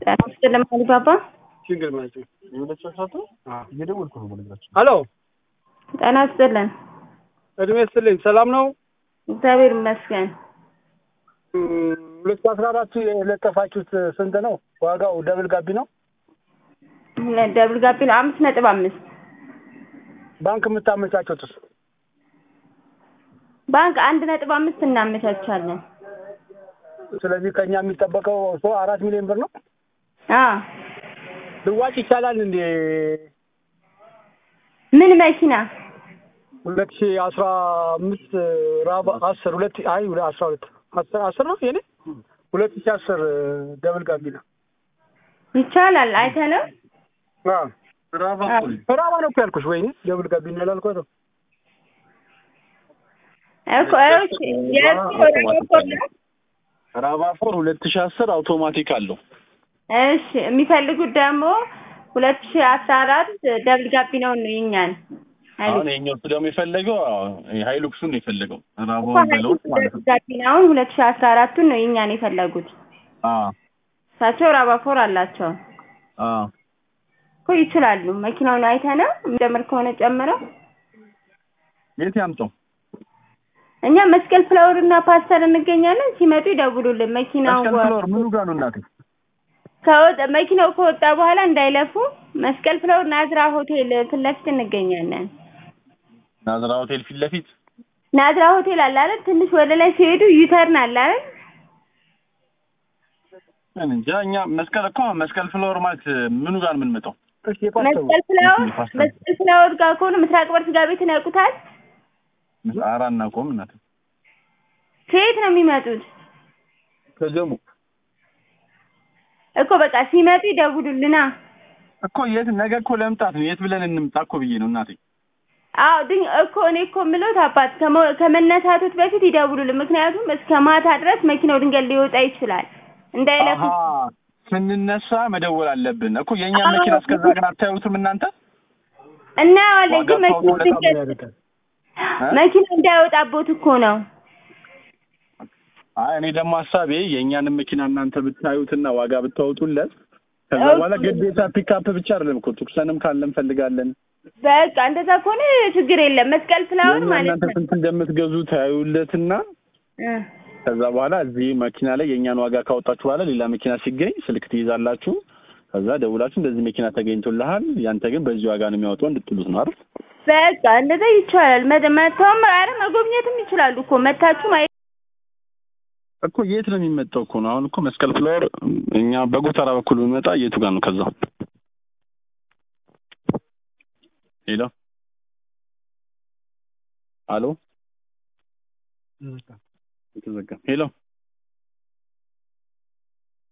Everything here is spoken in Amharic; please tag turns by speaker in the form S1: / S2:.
S1: ጤና ይስጥልኝ አሊባባ።
S2: ችግር ማለት ነው።
S3: የሁለት ሰው ሰዓት እየደወልኩ ነው በነገራችን
S2: ሄሎ
S1: ጤና ይስጥልን።
S2: እድሜ ይስጥልኝ። ሰላም ነው?
S1: እግዚአብሔር ይመስገን።
S2: ሁለት ሺህ አስራ አራት የለጠፋችሁት ስንት ነው ዋጋው? ደብል ጋቢ ነው?
S1: ደብል ጋቢ ነው አምስት ነጥብ አምስት
S2: ባንክ የምታመቻቸውትስ?
S1: ባንክ አንድ ነጥብ አምስት እናመቻቻለን።
S2: ስለዚህ ከኛ የሚጠበቀው ሰው አራት ሚሊዮን ብር ነው።
S1: አዎ
S2: ልዋጭ ይቻላል እንዴ?
S1: ምን መኪና?
S2: ሁለት ሺህ አስራ አምስት ራብ አስር ሁለት አይ አስራ ሁለት አስር አስር ነው የኔ ሁለት ሺህ አስር ደብል ጋቢ ነው።
S1: ይቻላል። አይተነው
S3: ራባ
S2: ራባ ነው እኮ ያልኩሽ። ወይኔ ደብል ጋቢ ነው ያላልኳት።
S1: እኮ እሺ፣ የእሱ ራፖርት ነው።
S3: ራባ ፎር ሁለት ሺህ አስር አውቶማቲክ አለው።
S1: እሺ፣ የሚፈልጉት ደግሞ ሁለት ሺህ አስራ አራት ደብል ጋቢ ነው ነው የኛን
S3: አሁን ይኸኛው እሱ ደግሞ የፈለገው ሀይሉክሱን ነው የፈለገው ራባ
S1: እኮ
S3: በለውት ማለት ነው።
S1: ጋቢ ነው። አሁን ሁለት ሺህ አስራ አራቱን ነው የኛን የፈለጉት።
S3: አዎ
S1: እሳቸው ራባፎር አላቸው
S3: አዎ
S1: እኮ ይችላሉ። መኪናውን አይተነው የሚጨምር ከሆነ ጨምረው
S3: የት ያምጣው?
S1: እኛ መስቀል ፍላወር እና ፓስተር እንገኛለን። ሲመጡ ይደውሉልን። መኪናው
S3: መስቀል ፍሎር ምኑ ጋር ነው እናቴ?
S1: ከወጣ መኪናው ከወጣ በኋላ እንዳይለፉ መስቀል ፍላወር ናዝራ ሆቴል ፊት ለፊት እንገኛለን።
S3: ናዝራ ሆቴል ፊት ለፊት
S1: ናዝራ ሆቴል አለ አይደል? ትንሽ ወደ ላይ ሲሄዱ ዩተርን አለ አይደል?
S3: እኔ እንጃ እኛ መስቀል እኮ መስቀል ፍሎር ማለት ምኑ ጋር ነው የምንመጣው?
S2: እሺ የፓስተሩ
S1: መስቀል ፍላወር መስቀል ፍላወር ጋር ከሆነ ምስራቅ በር ስጋ ቤትን ያውቁታል?
S3: ኧረ አናውቀውም እናቴ።
S1: ከየት ነው የሚመጡት?
S3: ከጀሙ
S1: እኮ በቃ ሲመጡ ይደውሉልና።
S3: እኮ የት ነገ እኮ ለመምጣት ነው። የት ብለን እንምጣ እኮ ብዬ ነው እናቴ።
S1: አዎ ድን እኮ እኔ እኮ የምለው አባት ከመ- ከመነሳቶት በፊት ይደውሉልን። ምክንያቱም እስከ ማታ ድረስ መኪናው ድንገት ሊወጣ ይችላል እንዳይለፉ።
S3: አሀ ስንነሳ መደወል አለብን እኮ የእኛ መኪና እስከዛ ግን አታዩትም እናንተ?
S1: እናየዋለን ግን
S3: ዋጋ
S1: መኪናው
S3: ታውቁ
S1: ድንገት
S2: ያደርጋል።
S1: መኪናው እንዳይወጣቦት እኮ ነው።
S3: አይ እኔ ደግሞ ሀሳቤ የእኛንም መኪና እናንተ ብታዩትና ዋጋ ብታወጡለት ከዛ
S1: ኦኬ።
S3: በኋላ ግዴታ ፒክአፕ ብቻ አይደለም እኮ ቱክሰንም ካለ እንፈልጋለን።
S1: በቃ እንደዛ ከሆነ ችግር የለም። መስቀል ፍላወር
S3: የእኛ
S1: ማለት
S3: እናንተ
S1: ነው።
S3: ስንት እንደምትገዙ ታዩለትና
S1: እ
S3: ከዛ በኋላ እዚህ መኪና ላይ የእኛን ዋጋ ካወጣችሁ በኋላ ሌላ መኪና ሲገኝ ስልክ ትይዛላችሁ። ከዛ ደውላችሁ እንደዚህ መኪና ተገኝቶልሃል፣ ያንተ ግን በዚህ ዋጋ ነው የሚያወጣው እንድትሉት ነው አይደል?
S1: በቃ እንደዛ ይቻላል። መ- መተውም ኧረ መጎብኘትም ይችላሉ እኮ መታችሁ ማየት
S3: እኮ የት ነው የሚመጣው እኮ ነው። አሁን እኮ መስቀል ፍላወር እኛ በጎተራ በኩል ብንመጣ የቱ ጋር ነው? ከዛ ሄሎ አሎ የተዘጋ ሄሎ